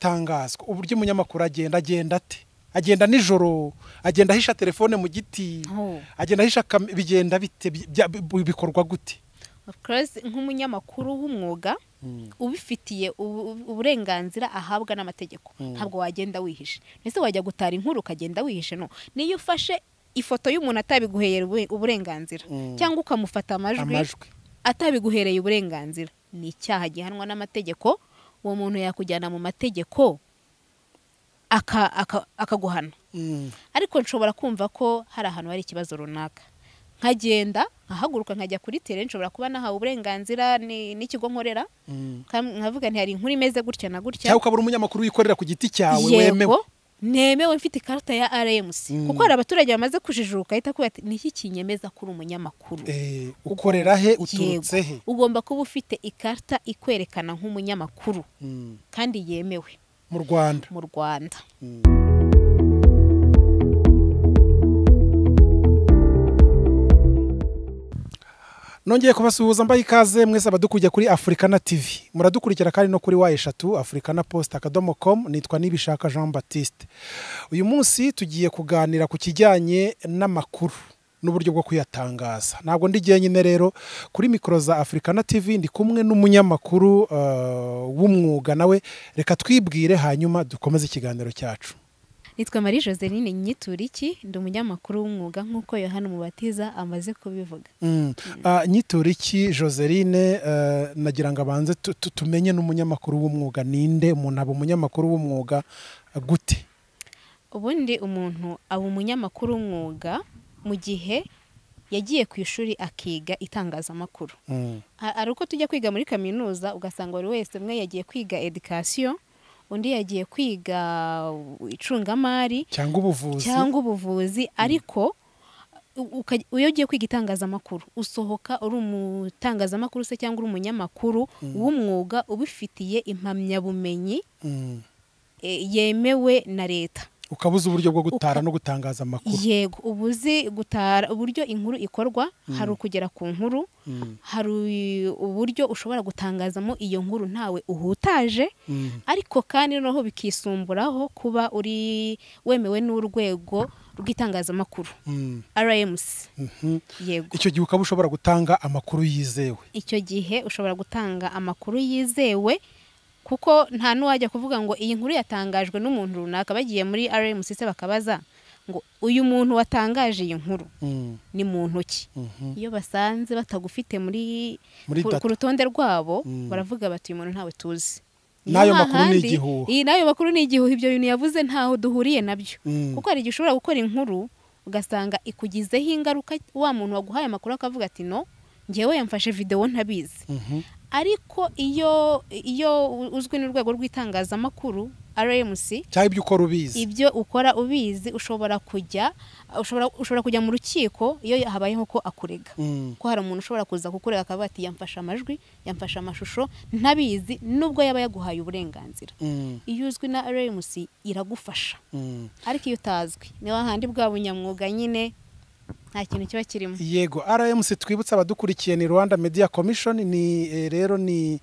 banatangazwa uburyo umunyamakuru agenda agenda ate agenda nijoro agenda ahisha telefone mu giti agenda ahisha kam- bigenda bite bi- bya- bi- bikorwa gute Of course, nk'umunyamakuru w'umwuga ubifitiye ubu- uburenganzira ahabwa n'amategeko ntabwo wagenda wihishe ndetse wajya gutara inkuru ukagenda wihishe no niyo ufashe ifoto y'umuntu atabiguheye ubu- uburenganzira cyangwa ukamufata amajwi Amajwi. atabiguhereye uburenganzira ni icyaha gihanwa n'amategeko uwo muntu yakujyana mu mategeko aka- aka- akaguhana Mm. ariko nshobora kumva ko hari ahantu hari ikibazo runaka nkagenda nkahaguruka nkajya kuri tere nshobora kuba nahawe uburenganzira ni- n'ikigo nkorera Mm. Kam- nkavuga nti hari inkuru imeze gutya na gutya cyangwa ukaba uri umunyamakuru wikorera ku giti cyawe wemewe yego nemewe mfite ikarita ya RMC Mm. kuko hari abaturage bamaze kujijuka ahita kuba ati niki kinyemeza ko uri umunyamakuru Eh, ukorera he uturutse he Yego. ugomba kuba ufite ikarita ikwerekana nk'umunyamakuru Mm. kandi yemewe mu rwanda mu rwanda nongeye kubasuhuza mbaye ikaze mwese abadukuriye kuri afurikana tv muradukurikira kandi no kuri wa eshatu afurikana post akadomo com nitwa nibishaka jean baptiste uyu munsi tugiye kuganira ku kijyanye n'amakuru n'uburyo bwo kuyatangaza ntabwo ndi jyenyine rero kuri mikoro za afurikana tv ndi kumwe n'umunyamakuru eh, w'umwuga nawe reka twibwire hanyuma dukomeze ikiganiro cyacu nitwa marie joseline nyituriki ndi umunyamakuru w'umwuga nk'uko yohana umubatiza amaze kubivuga Mm. Ah, Nyituriki Joseline eh, nagira ngo abanze tu- tu- tumenye n'umunyamakuru w'umwuga ninde umuntu aba umunyamakuru w'umwuga gute ubundi umuntu aba umunyamakuru w'umwuga mu gihe yagiye ku ishuri akiga itangazamakuru Mm. Ha- hari uko tujya kwiga muri kaminuza ugasanga buri wese umwe yagiye kwiga edikasiyo undi yagiye kwiga uh, icungamari cyangwa ubuvuzi cyangwa ubuvuzi ariko u- uka- iyo ugiye kwiga itangazamakuru usohoka uri umutangazamakuru se cyangwa uri umunyamakuru w'umwuga ubifitiye impamyabumenyi Mm. e, yemewe na leta ukaba uzi uburyo bwo gutara Uka- no gutangaza amakuru yego uba uzi gutara uburyo inkuru ikorwa hari ukugera ku nkuru Mm. hari u- uburyo ushobora gutangazamo iyo nkuru ntawe uhutaje Mm. ariko kandi noneho bikisumburaho kuba uri wemewe n'urwego rw'itangazamakuru Mm. RMC Mhm. yego icyo gihe ukaba ushobora gutanga amakuru yizewe icyo gihe ushobora gutanga amakuru yizewe kuko nta n'uwajya kuvuga ngo iyi nkuru yatangajwe n'umuntu runaka bagiye muri RMC se bakabaza ngo uyu muntu watangaje iyi nkuru Mm. ni muntu ki Mhm. iyo basanze batagufite muri Muri ku- data. ku rutonde rwabo Mm. baravuga bati uyu muntu ntawe tuzi N'ayo Niyo makuru ni hahandi- igihuha. iyi n'ayo makuru ni igihuha ibyo bintu yavuze ntaho duhuriye nabyo Mm. kuko hari igihe ushobora gukora inkuru ugasanga ikugizeho ingaruka wa muntu waguhaye amakuru akavuga ati no ngewe yamfashe videwo ntabizi Mhm. ariko iyo iyo uzwi n'urwego rw'itangazamakuru RMC cyangwa ibyo ukora ubizi ibyo ukora ubizi ushobora kujya ushobora, ushobora kujya mu rukiko iyo habayeho ko akurega Mm. ko hari umuntu ushobora kuza kukurega akavuga ati yamfashe amajwi yamfashe amashusho ntabizi nubwo yaba yaguhaye uburenganzira Mm. iyo uzwi na RMC iragufasha Mm. ariko iyo utazwi ni handi bwa bunyamwuga nyine nta kintu kiba kirimo yego rmc twibutse abadukurikiye ni rwanda media commission ni eh, rero ni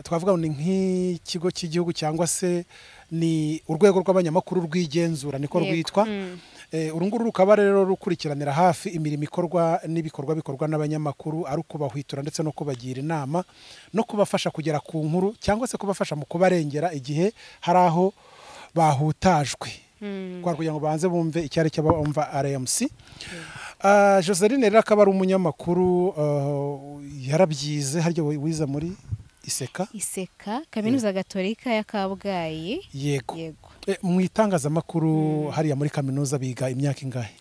twavuga ngo ni nk'ikigo cy'igihugu cyangwa se ni urwego rw'abanyamakuru rwigenzura niko Yego, rwitwa mm. Eh, uru nguru rukaba rero rukurikiranira hafi imirimo ikorwa n'ibikorwa bikorwa n'abanyamakuru ari ukubahwitura ndetse no kubagira inama no kubafasha kugera ku nkuru cyangwa se kubafasha mu kubarengera igihe hari aho bahutajwe Mm. kwa kugira ngo banze bumve icyo ari cyo bumva RMC Ah, Joseline rero akaba ari umunyamakuru ah, yarabyize harya wi- wize muri iseka iseka kaminuza gatolika ya kabgayi yego yego Eh, mu itangazamakuru hariya muri kaminuza biga imyaka ingahe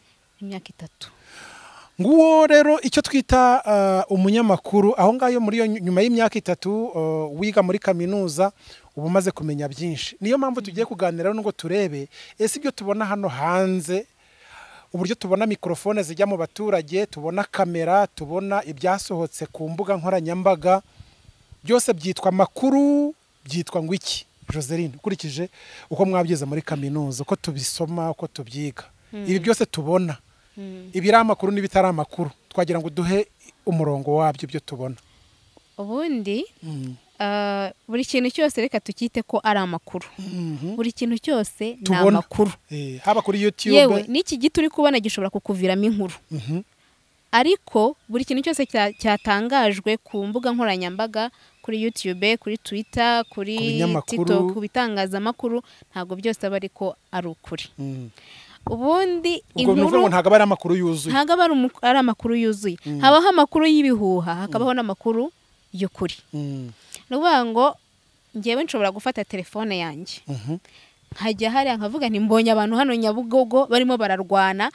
imyaka itatu nguwo rero icyo twita ah, umunyamakuru aho ngaho muri iyo ny- nyuma y'imyaka itatu ah, wiga muri kaminuza uba umaze kumenya byinshi niyo mpamvu tugiye kuganira nubwo turebe ese ibyo tubona hano hanze uburyo tubona mikorofone zijya mu baturage tubona kamera tubona ibyasohotse ku mbuga nkoranyambaga byose byitwa makuru byitwa ngo iki joseline ukurikije uko mwabyize muri kaminuza uko tubisoma uko tubyiga ibi byose tubona ibiri amakuru n'ibitari amakuru twagira ngo duhe umurongo wabyo ibyo tubona ubundi ah, buri kintu cyose reka tukite ko ari amakuru Mhm. buri kintu cyose ni Tubona. amakuru Eh, haba kuri yewe yutube n'iki giti uri kubona gishobora kukuviramo inkuru Mhm. ariko buri kintu cyose cya- cyatangajwe ku mbuga nkoranyambaga kuri YouTube kuri Twitter Ku kuri binyamakuru. TikTok ku bitangazamakuru ntabwo byose aba ariko ari ukuri Mhm. ubundi ubwo ni ukuvuga ngo inkuru ntabwo aba ari amakuru yuzuye ntabwo aba ari umu- ari amakuru yuzuye habaho amakuru y'ibihuha hakabaho n'amakuru y'ukuri Mhm. ni ukuvuga ngo ngewe nshobora gufata telefone yanjye Mhm. nkajya hariya nkavuga nti mbonye abantu hano nyabugogo barimo bararwana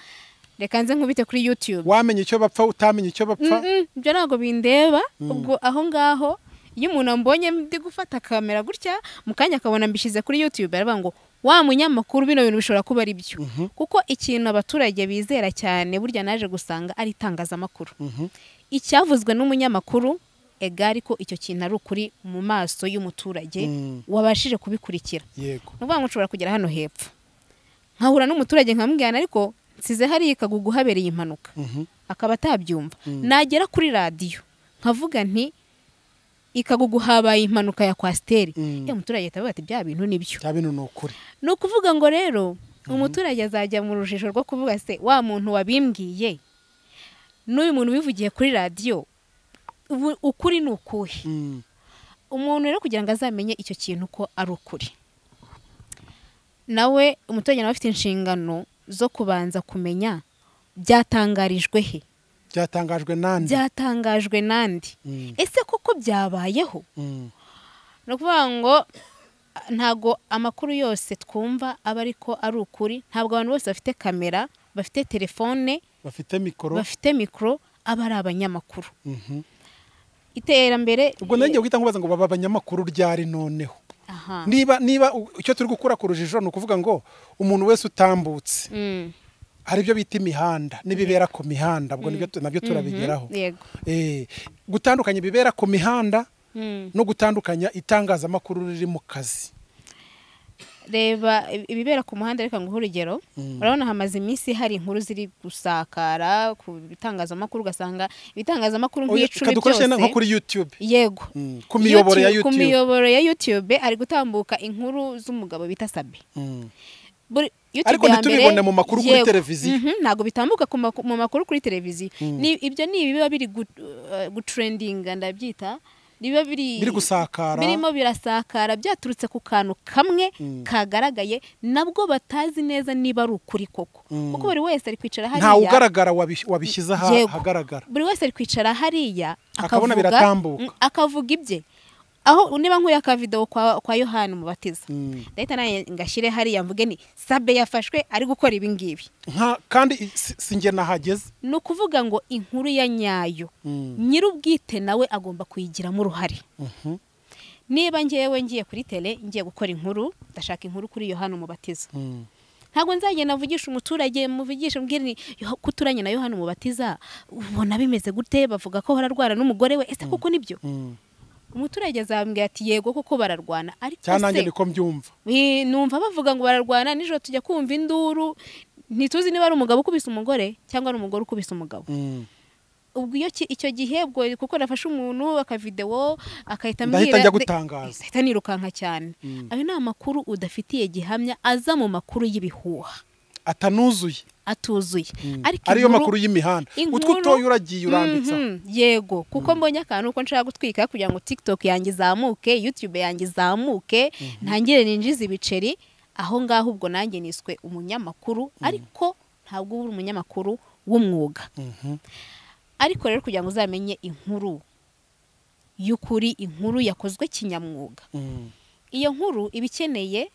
reka nze nkubite kuri YouTube wamenye icyo bapfa utamenye icyo bapfa Mm-mm, ibyo ntabwo bindeba ubwo aho ngaho iyo umuntu ambonye ndi gufata kamera gutya mu kanya akabona mbishyize kuri YouTube aravuga ngo wa munyamakuru bino bintu bishobora kuba ari byo kuko ikintu abaturage bizera cyane burya naje gusanga ari itangazamakuru Mhm. icyavuzwe n'umunyamakuru egari ko icyo kintu ari ukuri mu maso y'umuturage Mm. wabashije kubikurikira yego ni ukuvuga ngo nshobora kugera hano hepfo nkahura n'umuturage nkamubwirana ariko nsize hariya ikagugu habereye impanuka Mhm. akaba atabyumva nagera kuri radiyo nkavuga nti ikagugu habaye impanuka ya kwasiteri Mm. ya umuturage ahita avuga ati bya bintu ni byo bya bintu ni ukuri ni ukuvuga ngo rero umuturage azajya mu rujijo rwo kuvuga se wa muntu wabimbwiye n'uyu muntu ubivugiye kuri radiyo ubu- ukuri ni ukuhe Mhm. umuntu rero kugira ngo azamenye icyo kintu ko ari ukuri nawe umuturage nawe afite inshingano zo kubanza kumenya byatangarijwe he byatangajwe nande byatangajwe n'andi Mm. ese koko byabayeho Mhm. ni ukuvuga ngo ah, ntago amakuru yose twumva aba ariko ari ukuri ntabwo abantu bose bafite kamera bafite telefone bafite mikoro bafite mikoro aba ari abanyamakuru Mhm. iterambere ubwo nanjye guhita nkubaza ngo baba abanyamakuru ryari noneho aha niba niba u- icyo turi gukura ku rujijo ni ukuvuga ngo umuntu wese utambutse Mm. hari ibyo bita imihanda n'ibibera ku mihanda ubwo nibyo tu- nabyo turabigeraho Mhm. yego Eh, gutandukanya ibibera ku mihanda Mm. no gutandukanya itangazamakuru riri mu kazi reba ib- ibibera ku muhanda reka nguhe urugero urabona hamaze iminsi hari inkuru ziri gusakara ku bitangazamakuru ugasanga ibitangazamakuru Oya, nk'icumi dukoreshe na- nko byose kuri youtube yego Mm, ku miyoboro ya YouTube- ku youtube miyoboro ya youtube hari gutambuka inkuru z'umugabo bita sabe Mm. Buri- YouTube Ariko ya ntitubibone mbere, mu makuru kuri yego. televiziyo. Mhm, ntabwo bitambuka ku maku- mu makuru kuri televiziyo Ni- ibyo ni ibiba biri gu- uh, gutrendinga ndabyita biba biri biri gusakara birimo birasakara byaturutse ku kantu kamwe Mm. kagaragaye nabwo batazi neza niba ari ukuri koko Mm. kuko buri wese ari kwicara ntawe hariya ugaragara wabish- wabishyize aha- Yego. ahagaragara buri wese ari kwicara hariya Akabona akavuga- biratambuka. Mm, akavuga ibye aho niba nkuye akavidewo kwa, kwa yohani umubatiza Mm. ndahita nanjye ngashyire hariya mvuge ni sabe yafashwe ari gukora ibi ngibi Nka- kandi i- si si njye nahageze ni ukuvuga ngo inkuru ya nyayo Mm. nyir'ubwite nawe agomba kuyigiramo uruhare Mhm. niba ngewe ngiye kuri tele ngiye gukora inkuru ndashaka inkuru kuri yohani umubatiza Mm. ntabwo nzagenda mvugisha umuturage muvugishe mbwira ni "Yo- ko uturanye na yohani umubatiza ubona bimeze gute bavuga ko bararwana n'umugore we ese kuko nibyo Mm. umuturage azambwira ati yego kuko bararwana ariko cyangwa nanjye se niko mbyumva eh, numva bavuga ngo bararwana nijoro tujya kumva induru ntituzi niba ari umugabo ukubise umugore cyangwa ari umugore ukubise umugabo Mm. ubwo iyo ki- icyo gihe ubwo kuko nafashe umuntu akavidewo akahita ndahita njya ambwira gutangaza ahita nirukanka cyane Mm. ayo ni amakuru udafitiye gihamya aza mu makuru y'ibihuha atanuzuye atuzuye ariko ariyo inkuru- makuru y'imihanda inkuru- utwo utoye uragiye uranditsa Mhm, yego kuko mbonye akantu uko nshaka gutwika kugira ngo tiktok yanjye izamuke youtube yanjye izamuke ntangire ninjize ibiceri aho ngaho ubwo nanjye niswe umunyamakuru ariko ntabwo uba uri umunyamakuru w'umwuga Mhm. ariko rero kugira ngo uzamenye inkuru y'ukuri inkuru yakozwe kinyamwuga Mm. iyo nkuru iba ikeneye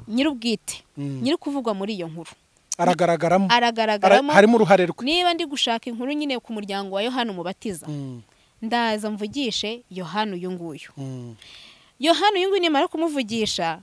nyir'ubwite Mm. nyiri kuvugwa muri iyo nkuru aragaragaramo Ara- aragaragaramo harimo uruhare rwe niba ndi gushaka inkuru nyine ku muryango wa yohani umubatiza Mm. ndaza mvugishe yohani uyu nguyu Mm. yohani uyu nguyu nimara kumuvugisha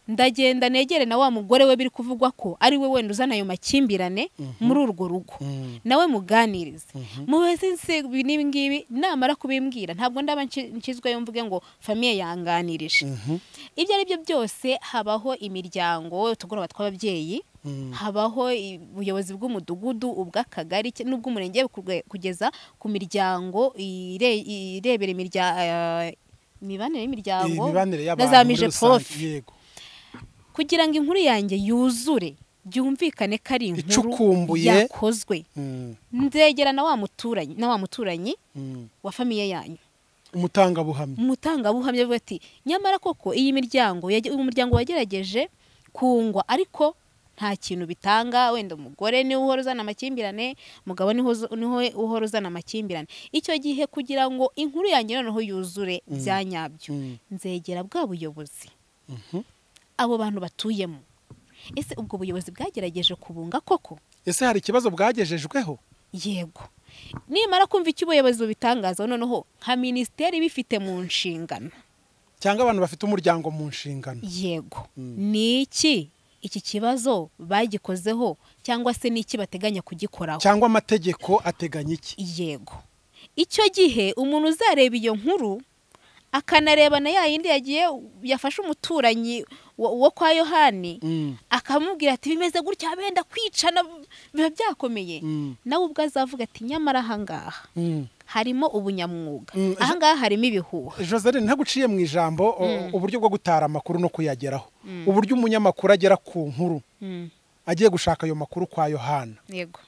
ndagenda negere na wa mugore we biri kuvugwa ko ari we wenda uzana ayo makimbirane muri urwo rugo Mm. nawe muganirize mubaze nse n'ibi ngibi namara kubimbwira ntabwo ndaba nki- nkizweyo mvuge ngo famiye yanganirije Mhm. ibyo ari byo byose habaho imiryango utugoroba tw'ababyeyi Mm. habaho i- ubuyobozi bw'umudugudu ubw'akagari ke- n'ubw'umurenge kuge- kugeza ku miryango ire- irebera imirya- eh, imibanire y'imiryango imibanire na y'abantu za muri mije rusange profi yego kugira ngo inkuru yanjye yuzure byumvikane ko ari inkuru Icukumbuye. yakozwe Mm, ndegera na wa muturanyi na wa muturanyi mm. wa famiye yanyu umutangabuhamya umutangabuhamya avuga ati nyamara koko iyi miryango yage- uyu muryango wagerageje kungwa ariko nta kintu bitanga wenda umugore niwe uhora uzana amakimbirane umugabo niho uza- niho uhora uzana amakimbirane icyo gihe kugira ngo inkuru yanjye noneho yuzure bya nyabyo Mm. nzegera bwa buyobozi Mhm. abo bantu batuyemo ese ubwo buyobozi bwagerageje kubunga koko ese hari ikibazo bwagejejweho yego nimara kumva icyo ubuyobozi bubitangazaho noneho nka minisiteri ibifite mu nshingano cyangwa abantu bafite umuryango mu nshingano yego Mm. ni iki iki kibazo bagikozeho cyangwa se ni iki bateganya kugikoraho cyangwa amategeko ateganya iki yego icyo gihe umuntu uzareba iyo nkuru akanareba na ya yindi yagiye yafashe umuturanyi wo wo kwa yohani Mm, akamubwira ati bimeze gutya benda kwicana biba byakomeye mm, nawe ubwo azavuga ati nyamara ahangaha mm. harimo ubunyamwuga Mm, ahangaha harimo ibihuha Joseline ntaguciye mu ijambo o- Mm. uburyo bwo gutara amakuru no kuyageraho Mm. uburyo umunyamakuru agera ku nkuru Mm, agiye gushaka ayo makuru kwa yohana yego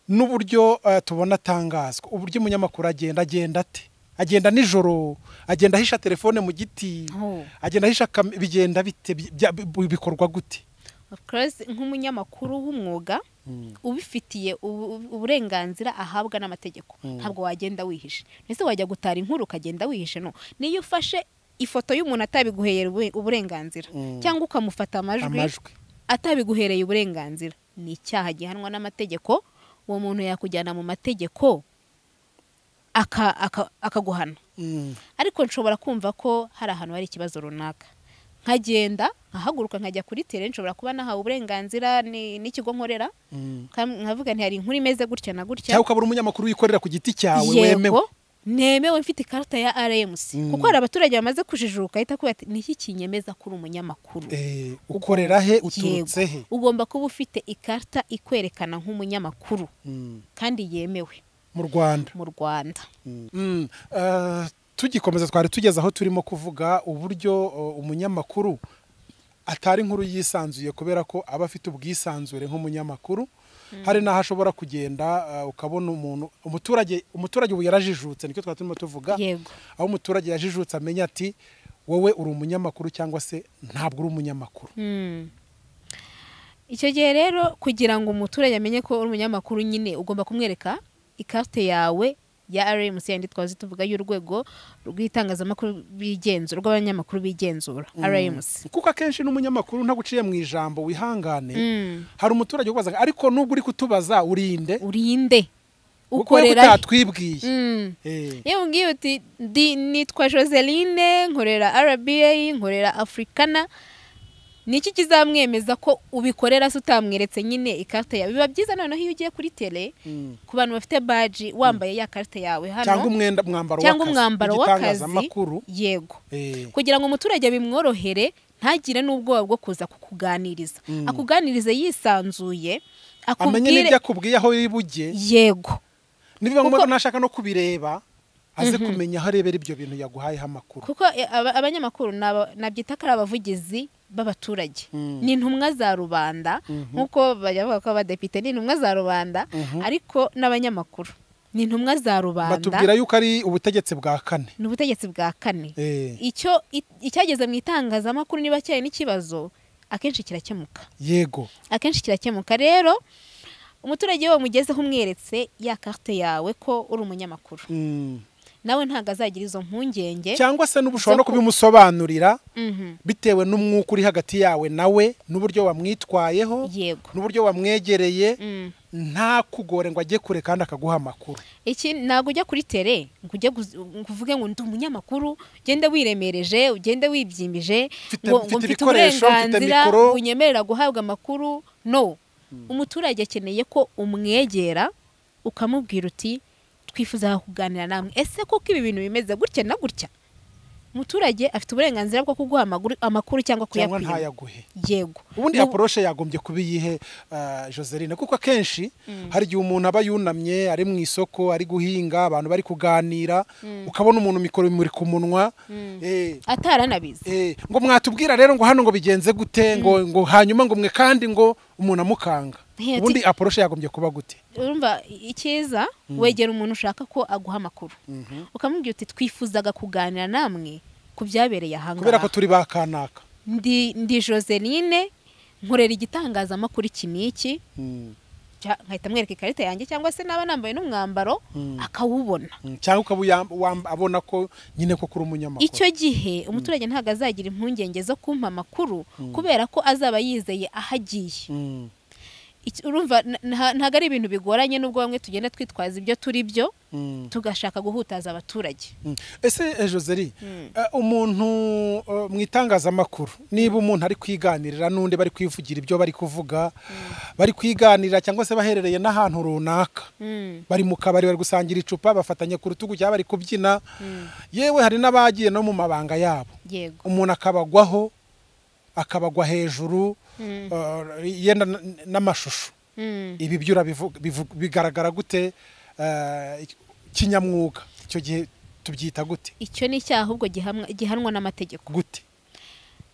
n'uburyo eh, tubona atangazwa uburyo umunyamakuru agenda agenda ate agenda nijoro agenda ahisha telefone mu giti Oh. agenda ahisha kam- bigenda bite Bi- bya- bi- bikorwa gute Of course, nk'umunyamakuru w'umwuga Mm. ubifitiye ubu- ubu- uburenganzira ahabwa n'amategeko Mm. ntabwo wagenda wihishe ndetse wajya gutara inkuru ukagenda wihishe no niyo ufashe ifoto y'umuntu atabiguheye ubu- uburenganzira Mm. cyangwa ukamufata amajwi amajwi atabiguhereye uburenganzira ni icyaha gihanwa n'amategeko uwo muntu yakujyana mu mategeko aka- aka- akaguhana Mm. ariko nshobora kumva ko hari ahantu hari ikibazo runaka nkagenda nkahaguruka nkajya kuri tere nshobora kuba nahawe uburenganzira ni- n'ikigo nkorera Mm. Kam- nkavuga nti hari inkuru imeze gutya na gutya cyangwa ukabura umunyamakuru wikorera ku giti cyawe wemewe yego nemewe mfite ikarita ya rmc Mm. kuko hari abaturage bamaze kujijuka ahita kuba ati niki kinyemeza ko uri umunyamakuru Eh, ukorera he uturutse he Yego. ugomba kuba ufite ikarita ikwerekana nk'umunyamakuru Mm. kandi yemewe mu rwanda mu rwanda Mm. Eh, tugikomeza twari tugeze aho turimo kuvuga uburyo eh, umunyamakuru atari inkuru yisanzuye kubera ko aba afite ubwisanzure nk'umunyamakuru hari n'aho ashobora kugenda eh, ukabona umuntu umuturage umuturage ubu yarajijutse nicyo twari turimo tuvuga yego aho umuturage yajijutse amenya ati wowe uri umunyamakuru cyangwa se ntabwo uri umunyamakuru Mm. icyo gihe rero kugira ngo umuturage amenye ko uri umunyamakuru nyine ugomba kumwereka ikarite yawe ya rmc yandi twazi tuvuga y'urwego rw'itangazamakuru bigenzu rw'abanyamakuru bigenzura rmc kuko akenshi n'umunyamakuru ntaguciye mu ijambo wihangane Mm. hari umuturage ukubaza ariko nubwo uri kutubaza urinde urinde ukorera he?" utatwibwiye Mm. Eh. iyo ubwiye uti "Ndi- nitwa joseline nkorera rba nkorera afurikana ni iki kizamwemeza ko ubikorera se utamweretse nyine ikarita yawe biba byiza noneho iyo ugiye kuri tele Mm. ku bantu bafite baji wambaye ya karita yawe cyangwa hano umwenda mwambaro cyangwa w'akazi, umwambaro w'akazi w'igitangazamakuru yego Eh, kugira ngo umuturage bimworohere ntagire n'ubwoba bwo kuza kukuganiriza Mm. akuganirize yisanzuye amenye n'ibyo akubwiye akubwire aho yibuge yego nibiba ngombwa Kuko- ko nashaka no kubireba aze kumenya aho arebera ibyo bintu yaguhayeho amakuru kuko e, aba- abanyamakuru ni aba- nabyita ko ari abavugizi b'abaturage Mm. ni intumwa za rubanda Mhm. nk'uko bajya bavuga ko abadepite ni intumwa za rubanda Mhm. ariko n'abanyamakuru ni intumwa za rubanda batubwira yuko ari ubutegetsi bwa kane ni ubutegetsi bwa kane Eh, icyo i- icyageze mu itangazamakuru niba cyari n'ikibazo akenshi kirakemuka yego akenshi kirakemuka rero umuturage we mugezeho umweretse ya karite yawe ko uri umunyamakuru Mm. nawe ntabwo azagira izo mpungenge cyangwa se n'ubushobora no Zo ku- kubimusobanurira Mhm, bitewe n'umwuka uri hagati yawe nawe n'uburyo wamwitwayeho yego n'uburyo wamwegereye Mm. ntakugore ngo ajye kure kandi akaguha amakuru iki ntabwo ujya kuri tere ngo ujye guz- ngo uvuge ngo ndi umunyamakuru ugende wiremereje ugende wibyimbije Mfite- ngo ngo mfite mfite ibikoresho, mfite uburenganzira mikoro. bunyemerera guhabwa amakuru no umuturage akeneye ko umwegera ukamubwira uti twifuza kuganira namwe ese kuko ibi bintu bimeze gutya na gutya umuturage afite uburenganzira bwo kuguha amaguru- amakuru cyangwa cyangwa kuyakwima ntayaguhe yego ubundi Mu- aporoshe yagombye kuba iyihe ah, joseline kuko akenshi hari igihe umuntu aba yunamye ari mu isoko ari guhinga abantu bari kuganira ukabona umuntu mikoro imuri ku munwa eh, ataranabizi eh, ngo mwatubwira rero ngo hano ngo bigenze gute ngo ngo hanyuma ngo mwe kandi ngo umuntu amukanga Hey, ati- ubundi aporoshe yagombye kuba gute urumva icyiza wegera umuntu ushaka ko aguha amakuru ukamubwira uti twifuzaga kuganira namwe ku byabereye kubera ko ahangaha turi bakanaka ndi ndi joseline nkorera igitangazamakuru iki n'iki Mm, cya- nkahita mwereka ikarita yanjye cyangwa se naba nambaye n'umwambaro akawubona mm, cyangwa ukaba uyam- wam- abona ko nyine ko kuri umunyamakuru icyo gihe umuturage ntabwo azagira impungenge zo kumpa amakuru kubera ko azaba yizeye aho agiye Mm, Iki- urumva n- nta- ntabwo ari ibintu bigoranye n'ubwo bamwe tugenda twitwaza ibyo turi byo mm. tugashaka guhutaza abaturage Mm. ese eh, joseli eh, umuntu eh, mu itangazamakuru niba umuntu ari kwiganirira n'undi bari kwivugira ibyo bari kuvuga bari kwiganirira cyangwa se baherereye n'ahantu runaka Mm. bari mu kabari bari gusangira icupa bafatanye ku rutugu cyangwa bari kubyina yewe hari n'abagiye no mu mabanga yabo yego umuntu akabagwaho akabagwa hejuru Mm. eh, yenda n- n- n'amashusho Mm. ibi byo urabivu- bivu- bigaragara gute eh, kinyamwuga icyo gihe tubyita gute icyo ni icyaha ahubwo gihamwa- gihanwa n'amategeko gute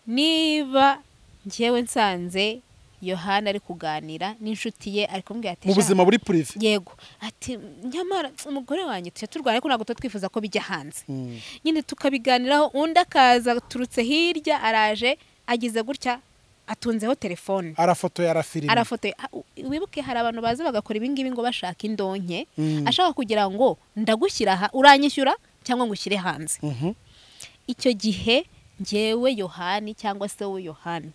niba njyewe nsanze yohana ari kuganira n'inshuti ye ari kumubwira ati mu "Sha, buzima buri purive yego ati nyamara umugore wanjye tujya turwana ariko ntabwo tuba twifuza ko bijya hanze Mm. nyine tukabiganiraho undi akaza aturutse hirya araje agize gutya atunzeho telefone arafotoye arafilima arafotoye Ah, u- wibuke hari abantu baza bagakora ibingibi ngo bashaka indonke Mm. ashaka kugira ngo ndagushyira aha uranyishyura cyangwa ngo ushyire hanze Mhm. icyo gihe njyewe yohani cyangwa se wowe yohani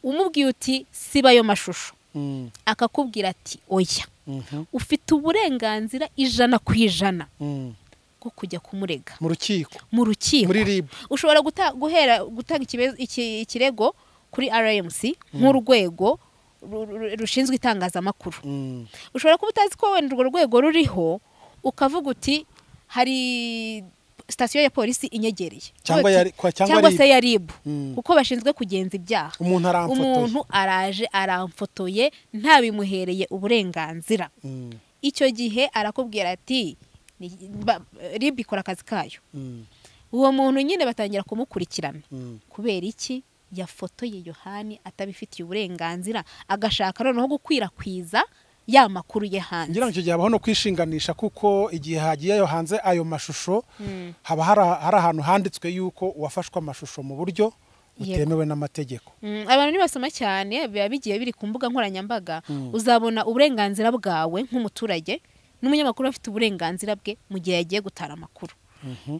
umubwiye uti siba ayo mashusho Mm. akakubwira ati oya Mhm. ufite uburenganzira ijana ku ijana Mm. bwo kujya kumurega mu rukiko mu rukiko muri rib ushobora guta- guhera gutanga ikibe- iki- ikirego kuri rmc nk'urwego ru- ru- rushinzwe itangazamakuru Mm. ushobora kuba utazi ko wenda urwo rwego ruriho ukavuga uti hari sitasiyo ya polisi inyegereye Cyangwa ya- kwa- cyangwa cyangwa RIB. se ya ribu Mm. kuko bashinzwe kugenza ibyaha umuntu aramfotoye umuntu araje aramfotoye ntabimuhereye uburenganzira Mm. icyo gihe arakubwira ati "Ni- ba- ribu ikora akazi kayo Mm. uwo muntu nyine batangira kumukurikirana Mm. kubera iki yafotoye yohani atabifitiye uburenganzira agashaka noneho gukwirakwiza ya makuru ye hanze ngira ngo icyo gihe habaho no kwishinganisha kuko igihe hagiyeyo hanze ayo mashusho Mm. haba hari hari ahantu handitswe yuko uwafashwe amashusho mu buryo Yego. butemewe n'amategeko Mm, abantu nibasoma cyane biba bigiye biri ku mbuga nkoranyambaga uzabona uburenganzira bwawe nk'umuturage n'umunyamakuru afite uburenganzira bwe mu gihe yagiye gutara amakuru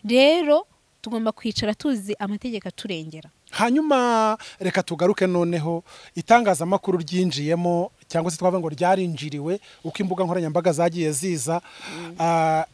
rero tugomba kwicara tuzi amategeko aturengera hanyuma reka tugaruke noneho itangazamakuru ryinjiyemo cyangwa se twavuga ngo ryarinjiriwe uko imbuga nkoranyambaga zagiye ziza Ah,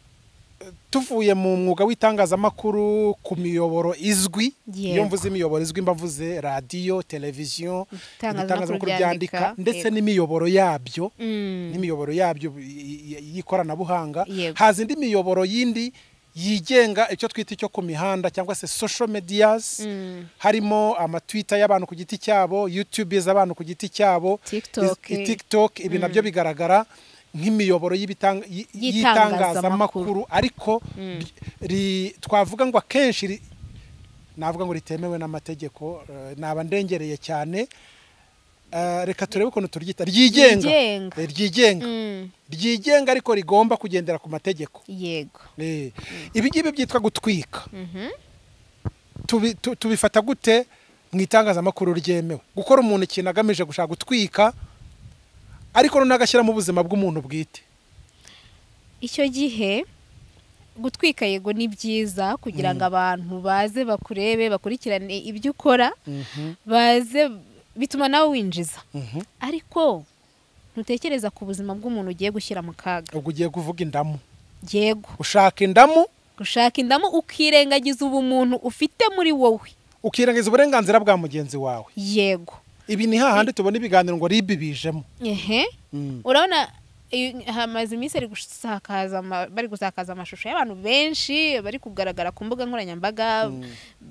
tuvuye mu mwuga w'itangazamakuru ku miyoboro izwi iyo Yego. mvuze imiyoboro izwi mba mvuze radiyo televiziyo Itangazamakuru ryandika, ndetse yego. n'imiyoboro yabyo Mm, n'imiyoboro yabyo y- y- y'ikoranabuhanga Yego. haza indi miyoboro yindi yigenga icyo twita icyo ku mihanda cyangwa se social medias Mm. harimo amatwita y'abantu ku giti cyabo youtube z'abantu ku giti cyabo TikTok. iz- i- tiktok ibi nabyo bigaragara nk'imiyoboro y'ibitang- y- Y'itangazamakuru. y'itangazamakuru ariko ri- ri- twavuga ngo akenshi ri- navuga ngo ritemewe n'amategeko eh, naba ndengereye cyane Eh, reka turebe ukuntu turyita ryigenga Ryigenga. Eh, ryigenga mm, ryigenga ariko rigomba kugendera ku mategeko yego Eh, ibi ngibi byitwa gutwika Mhm. tubi- tu- tubifata gute mu itangazamakuru ryemewe gukora umuntu ikintu agamije gushaka gutwika ariko noneho agashyiramo ubuzima bw'umuntu bwite icyo gihe gutwika yego ni byiza kugira ngo abantu baze bakurebe bakurikirane ibyo ukora baze bituma nawe winjiza Mhm. ariko ntutekereza ku buzima bw'umuntu ugiye gushyira mu kaga ubwo ugiye kuvuga indamu yego ushaka indamu gushaka indamu ukirengagiza ubumuntu ufite muri wowe ukirengagiza uburenganzira bwa mugenzi wawe yego ibi ni hahandi tubona ibiganiro ngo ribi bijemo ehe Mm. urabona i- hamaze iminsi ari gusakaza ama- bari gusakaza amashusho y'abantu benshi bari kugaragara ku mbuga nkoranyambaga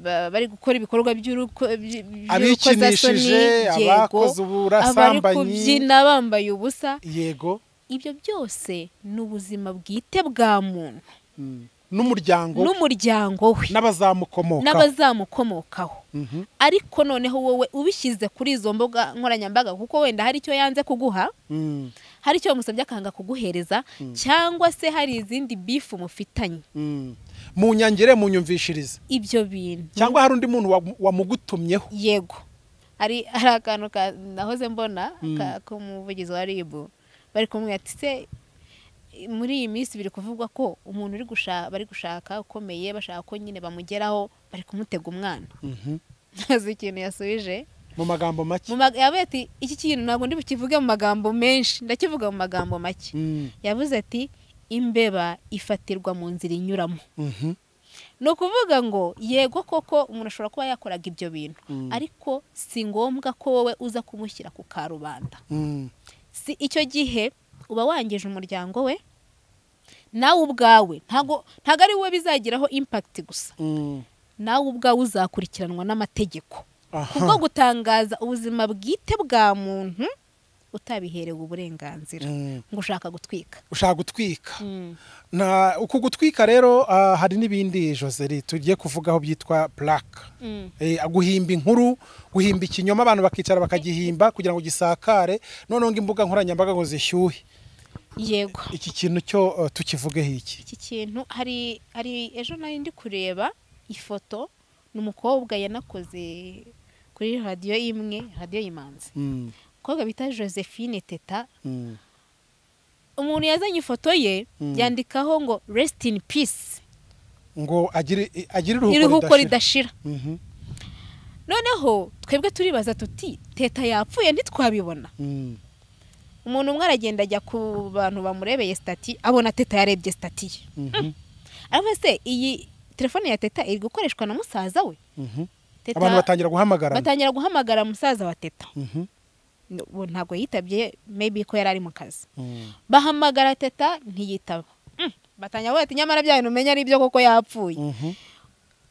ba- bari gukora ibikorwa by'uruko- by- by'urukozasoni abikinishije yego abakoze abari ubusambanyi kubyina bambaye ubusa yego ibyo byose ni ubuzima bwite bwa muntu Mm. n'umuryango n'umuryango we n'abazamukomokaho n'abazamukomokaho Mhm. ariko noneho wowe ubishyize kuri izo mbuga nkoranyambaga kuko wenda hari icyo yanze kuguha Mm, hari icyo musabye akanga kuguhereza cyangwa se hari izindi bifu mufitanye mm. munyangire munyumvishirize ibyo bintu cyangwa hari undi muntu wa- wamugutumyeho yego hari hari akantu ka nahoze mbona Mm. ka- k'umuvugizi wa ribu bari kumwe ati se muri iyi minsi biri kuvugwa ko umuntu uri gushaka bari gushaka ukomeye bashaka ko nyine bamugeraho bari kumutega umwana Mhm. ntazi ikintu yasubije mu magambo make mu mag- yabaye ati iki kintu ntabwo ndi bukivuge mu magambo menshi ndakivuga mu magambo make Mm, yavuze ati imbeba ifatirwa mu nzira inyuramo mhm. ni ukuvuga ngo yego koko umuntu ashobora kuba yakoraga ibyo bintu Mm. ariko si ngombwa ko wowe uza kumushyira ku karubanda Mm, si icyo gihe uba wangije umuryango we nawe ubwawe ntago ntago ari wowe bizagiraho impakiti gusa mm. nawe ubwawe uzakurikiranwa n'amategeko kubwo aha gutangaza ubuzima bwite bwa muntu utabiherewe uburenganzira Mm. ngo ushaka gutwika ushaka gutwika Na- uku gutwika rero ah, hari n'ibindi joseri tugiye kuvugaho byitwa purake Mm. Eh, guhimba inkuru guhimba ikinyoma abantu bakicara bakagihimba kugira ngo gisakare noneho ngo imbuga nkoranyambaga ngo zishyuhe yego iki kintu cyo eh, tukivugeho iki iki kintu hari hari ejo nari ndi kureba ifoto ni umukobwa yanakoze kuri radiyo imwe radiyo y'imanzi Mm, umukobwa bita josephine teta mm, umuntu yazanye ifoto ye Mm. yandikaho ngo resiti ini pisi ngo agire eh, agire iruhuko iruhuko ridashira ridashira Mhm, noneho twebwe turibaza tuti teta yapfuye ntitwabibona mm, umuntu umwe aragenda ajya ku bantu bamurebeye sitati abona teta yarebye sitati ye mhm, aravuga se iyi telefone ya teta iri gukoreshwa na musaza we mhm. teta abantu batangira guhamagara batangira guhamagara musaza wa teta Mhm, ubu ntabwo yitabye maybe ko yari ari mu kazi mm, bahamagara teta ntiyitaba Mm, batangira bavuga ati nyamara bya bintu umenya ari byo koko yapfuye mhm,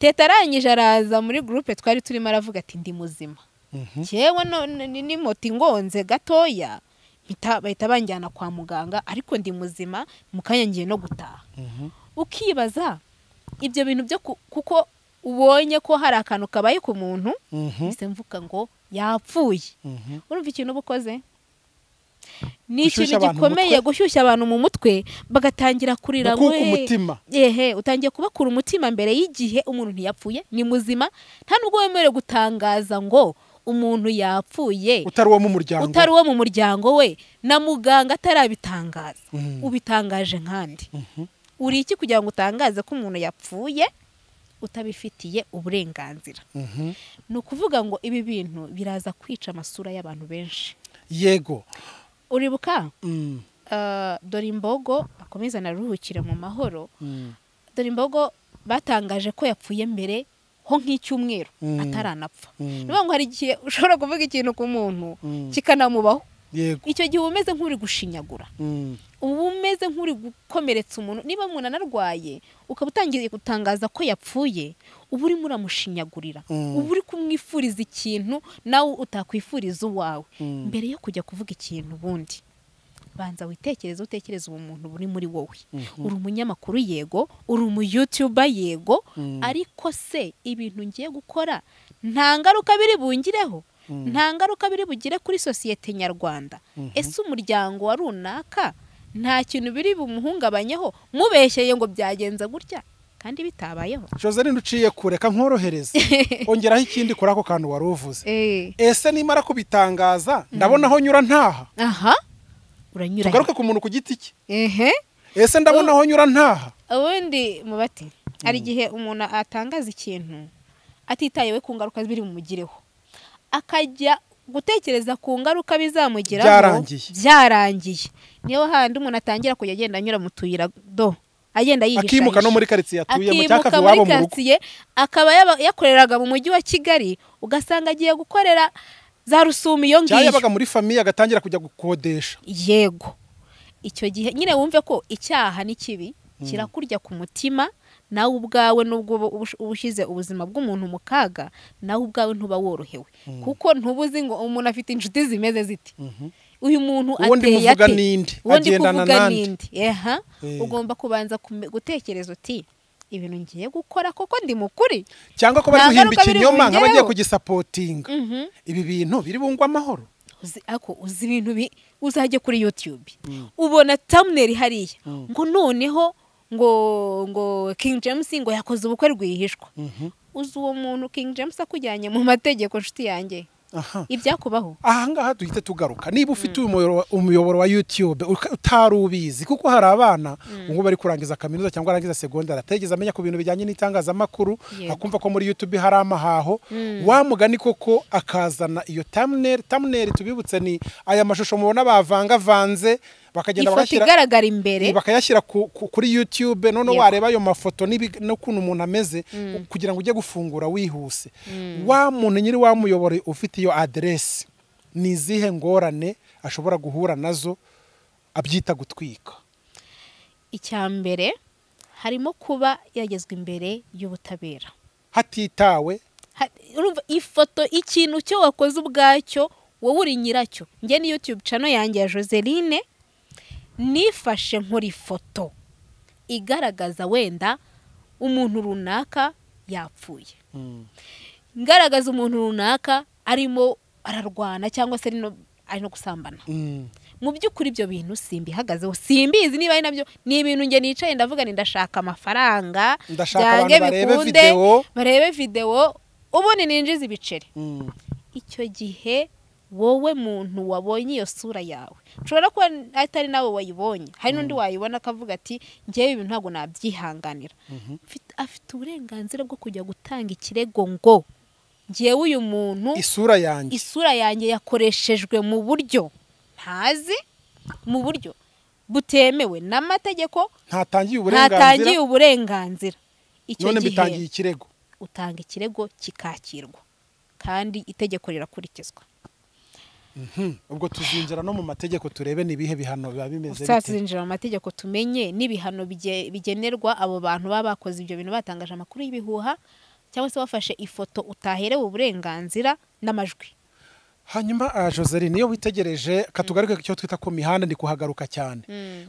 teta arangije araza muri gurupe twari turimo aravuga ati ndi muzima mhm, ngewe no- n- ni- ni moto ingonze gatoya mpita- bahita banjyana kwa muganga ariko ndi muzima mu kanya ngiye no gutaha mhm, ukibaza ibyo bintu byo ku- kuko ubonye ko hari akantu kabaye ku muntu mhm, mpise mvuga ngo yapfuye mhm. urumva ikintu uba ukoze ni Gushyushya ikintu abantu mu gikomeye mutwe? gushyushya abantu mu mutwe bagatangira kurira Gukuka we. umutima. yehe utangiye kubakura umutima mbere y'igihe umuntu ntiyapfuye ni muzima nta nubwo wemerewe gutangaza ngo umuntu yapfuye utari uwo mu muryango utari uwo mu muryango we na muganga atarabitangaza Mhm. ubitangaje nkandi Mhm, uri iki kugira ngo utangaze ko umuntu yapfuye utabifitiye uburenganzira mhm. ni ukuvuga ngo ibi bintu biraza kwica amasura y'abantu benshi yego uribuka Mm, eh, dore imbogo akomeza naruhukire mu mahoro mm, dore imbogo batangaje ko yapfuye mbere ho nk'icyumweru Mm. ataranapfa Mm. ni ukuvuga ngo hari igihe ushobora kuvuga ikintu ku muntu Mm. kikanamubaho yego icyo gihe uba umeze nk'uri gushinyagura Mm, uba umeze nk'uri gukomeretsa umuntu niba umuntu anarwaye ukaba utangiye gutangaza ko yapfuye uba urimo uramushinyagurira Mm. uba uri kumwifuriza ikintu nawe utakwifuriza uwawe Mm. mbere yo kujya kuvuga ikintu ubundi banza witekereze utekereze uwo muntu uri muri wowe uri umunyamakuru yego uri umuyutuba yego Mm. ariko se ibintu ngiye gukora nta ngaruka biri bungireho Mm. nta ngaruka biri bugire kuri sosiyete nyarwanda Mhm. ese umuryango wa runaka nta kintu biri bumuhungabanyeho mubeshyeye ngo byagenze gutya kandi bitabayeho joseline uciye kureka nkorohereza ongeraho ikindi kuri ako kantu wari uvuze Eh, ese nimara kubitangaza ndabona aho nyura ntaha aha uranyura tugaruke ku muntu ku giti cye ehe ese ndabona aho nyura ntaha ubundi mu bati hari igihe umuntu atangaza ikintu atitayewe ku ngaruka biri bumugireho akajya gutekereza ku ngaruka bizamugiraho Byarangiye. byarangiye niyo handi umuntu atangira kujya agenda anyura mu tuyira do agenda yihisha akimuka no muri karitsiye atuyemo cyangwa akimuka akava muri iwabo mu rugo karitsiye akaba yaba- yakoreraga mu mujyi wa kigali ugasanga agiye gukorera za rusumi iyo cyangwa ngiyo yabaga muri famiye agatangira kujya gukodesha yego icyo gihe nyine wumve ko icyaha ni kibi kirakurya ku mutima nawe ubwawe nubwo uba ubush- uba ushyize ubuzima bw'umuntu mu kaga nawe ubwawe ntuba worohewe kuko ntuba uzi ngo umuntu afite inshuti zimeze ziti uyu muntu Uwo ndi ateye muvuga ate ninde? uwo ndi Agendana kuvuga nande? ninde eha Eh. ugomba kubanza kume- gutekereza uti ibintu ngiye gukora koko ndi mukuri cyangwa ko bari Nta guhimba ngaruka biri ikinyoma nk'abagiye bungereho. kugisapotinga Mhm. ibi bintu biri bungwe amahoro uzi ako uzi ibintu bi uzajya kuri youtube ubona thumbnail hariya ngo noneho ngo ngo king james ngo yakoze ubukwe rwihishwa uzi uwo muntu king james akujyanye mu mategeko nshuti yanjye aha ibyakubaho ahangaha duhita tugaruka niba ufite uyu muyoboro- umuyoboro wa youtube uka- utari ubizi kuko hari abana ubwo bari kurangiza kaminuza cyangwa arangiza segondari ategeze amenya ku bintu bijyanye n'itangazamakuru Yego. akumva ko muri youtube hari amahaho wa mugani koko akazana iyo thumbnail thumbnail tubibutse ni aya mashusho mubona bavangavanze bakagenda ifoto bagashyira igaragara imbere bakayashyira ku- ku- kuri youtube noneho Yego. wareba ayo mafoto n'ibi- n'ukuntu umuntu ameze kugira ngo ujye gufungura wihuse wa muntu nyiri wa muyoboro ufite iyo aderesi ni izihe ngorane ashobora guhura nazo abyita gutwika icya mbere harimo kuba yagezwa imbere y'ubutabera hatitawe Ha- urumva ifoto ikintu cyo wakoze ubwacyo wowe uri nyiracyo njye ni youtube channel yanjye ya joseline nifashe nkora ifoto igaragaza wenda umuntu runaka yapfuye ngaragaza umuntu runaka arimo ararwana cyangwa se ari no- ari no gusambana Mm. mu by'ukuri ibyo bintu simbihagazeho simbizi niba ari nabyo ni ibintu njye nicaye ndavuga ni ndashaka amafaranga Ndashaka byange abantu barebe video." barebe videwo ubundi ninjiza ibiceri Mm. icyo gihe wowe muntu wabonye iyo sura yawe ushobora kuba atari nawe wayibonye hari n'undi wayibona akavuga ati ngewe ibi ntabwo nabyihanganira Mfite- afite uburenganzira bwo kujya gutanga ikirego ngo ngewe uyu muntu isura yanjye isura yanjye yakoreshejwe mu buryo ntazi mu buryo butemewe n'amategeko ntatangiye uburenganzira ntatangiye uburenganzira icyo none mbitangiye gihe ikirego utanga ikirego kikakirwa kandi itegeko rirakurikizwa ubwo tuzinjira no mu mategeko turebe ni ibihe bihano biba bimeze bite tuzazinjira mu mategeko tumenye n'ibihano bige- bigenerwa abo bantu baba bakoze ibyo bintu batangaje amakuru y'ibihuha cyangwa se bafashe ifoto utaherewe uburenganzira n'amajwi hanyuma ah, Joseline iyo witegereje katugaruke ku cyo twita ku mihanda ndi kuhagaruka cyane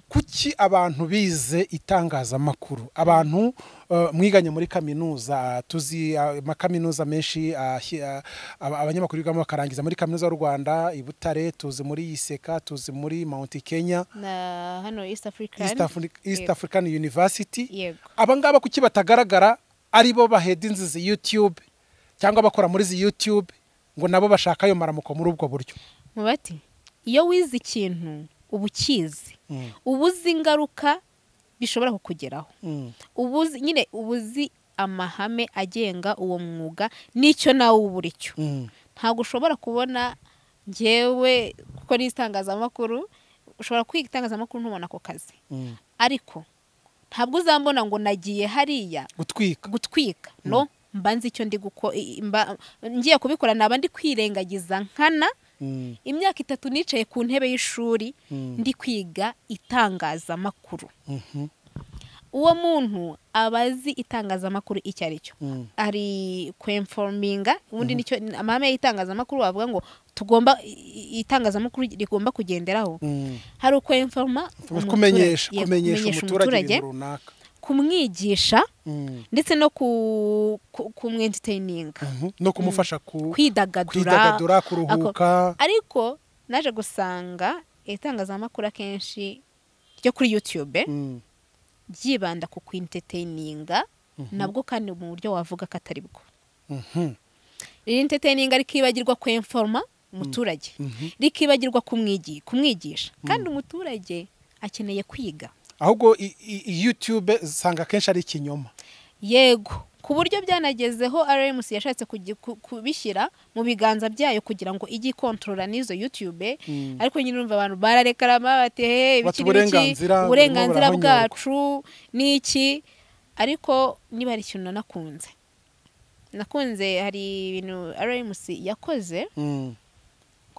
kuki abantu bize itangazamakuru abantu eh, mwiganye muri kaminuza tuzi ah, amakaminuza menshi ah, hi- ah, aba- abanyamakuru bigamo bakarangiza muri kaminuza y'u rwanda i butare tuzi muri iseka tuzi muri mount kenya na hano east african east, Afri east Yego. african university yego abangaba kuki batagaragara ari bo baheda inzu zi youtube cyangwa bakora muri zi youtube ngo nabo bashaka ayo maramuko muri ubwo buryo mubati iyo wize ikintu uba ukizi Mm. uba uzi ingaruka bishobora kukugeraho Mm. uba uzi nyine uba uzi amahame agenga uwo mwuga n'icyo nawe uba uri cyo Mm. ntabwo ushobora kubona ngewe kuko ni itangazamakuru ushobora kwiga itangazamakuru ntubona ako kazi Mm. ariko ntabwo uzambona ngo nagiye hariya gutwika gutwika no mba nzi icyo ndi guko i- mba- ngiye kubikora naba ndi kwirengagiza nkana Mm. imyaka itatu nicaye ku ntebe y'ishuri Mm. ndi kwiga itangazamakuru Mhm. uwo muntu aba azi itangazamakuru icyo ari cyo Mm. ari kwemfominga ubundi nicyo amahame y'itangazamakuru wavuga ngo tugomba i- itangazamakuru rigomba kugenderaho Mm. hari ukwemforoma kumenyesha yego, kumenyesha umuturage ibintu runaka kumwigisha Mm. ndetse no ku- ku- kumwentiteyininga Mhm. no kumufasha ku kwidagadura kwidagadura Ako- kuruhuka ariko naje gusanga itangazamakuru akenshi ryo kuri youtube Mm. ryibanda ku kwinteteyininga nabwo kandi mu buryo wavuga ko atari bwo Mhm. rinteteyininga rikibagirwa kwemforoma umuturage Mhm. rikibagirwa kumwigi- kumwigisha kandi umuturage akeneye kwiga ahubwo i- i- i- youtube usanga akenshi ari ikinyoma yego ku buryo byanagezeho rms yashatse kugi- ku- kubishyira mu biganza byayo kugira ngo ijye ikontorora n'izo youtube Mm. ariko nyine urumva abantu bararekarama bati he Bati ibiki n'iki uburenganzira, uburenganzira barimo barahonyorwa." bwacu n'iki ariko niba hari ikintu nanakunze nakunze hari ibintu rms yakoze Mm.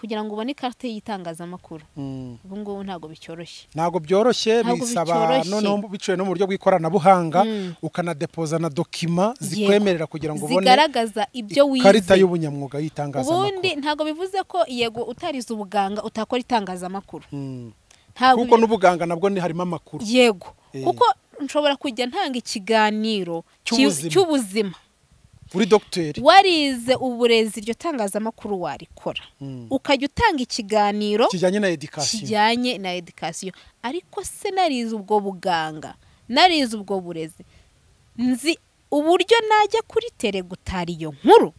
kugira ngo ubone ikarita y'itangazamakuru Mm. ubu ngubu ntabwo bicyoroshye ntabwo byoroshye Ntabwo bisaba bicyoroshye. noneho biciwe no mu buryo bw'ikoranabuhanga Mm. ukanadepoza na dokima Yego. zikwemerera kugira ngo ubone zigaragaza ibyo ikarita wize y'ubunyamwuga ubundi y'itangazamakuru ntabwo bivuze ko yego utarize ubuganga utakora itangazamakuru Mm. ntabwo kuko bi- n'ubuganga nabwo ni harimo amakuru yego Eh. kuko nshobora kujya ntanga ikiganiro cyu- Cy'ubuzima. cy'ubuzima uri dogiteri warize uburezi iryo tangazamakuru warikora Mm. ukajya utanga ikiganiro kijyanye na edikasiyo kijyanye na edikasiyo ariko se narize ubwo buganga narize ubwo burezi nzi uburyo najya kuri tere gutara iyo nkuru